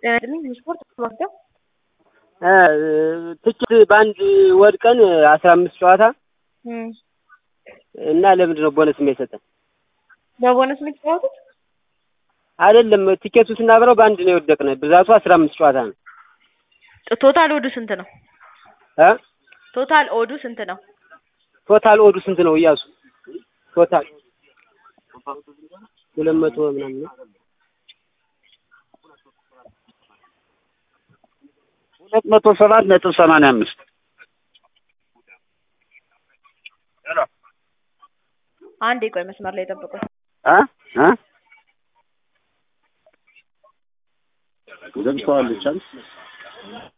ጤና ይስጥልኝ ስፖርት ማክተብ ትችት በአንድ ወድቀን አስራ አምስት ጨዋታ እና ለምንድን ነው ቦነስ የማይሰጠን? በቦነስ የምትጫወቱት አይደለም ቲኬቱ ስናበረው በአንድ ነው የወደቅነ። ብዛቱ አስራ አምስት ጨዋታ ነው። ቶታል ኦዱ ስንት ነው? እ ቶታል ኦዱ ስንት ነው? ቶታል ኦዱ ስንት ነው? እያሱ ቶታል ሁለት መቶ ምናምን ነው። ሁለት መቶ ሰባት ነጥብ ሰማንያ አምስት አንድ የቆይ መስመር ላይ ጠብቁኝ። እ እ ገብተዋለች አንቺ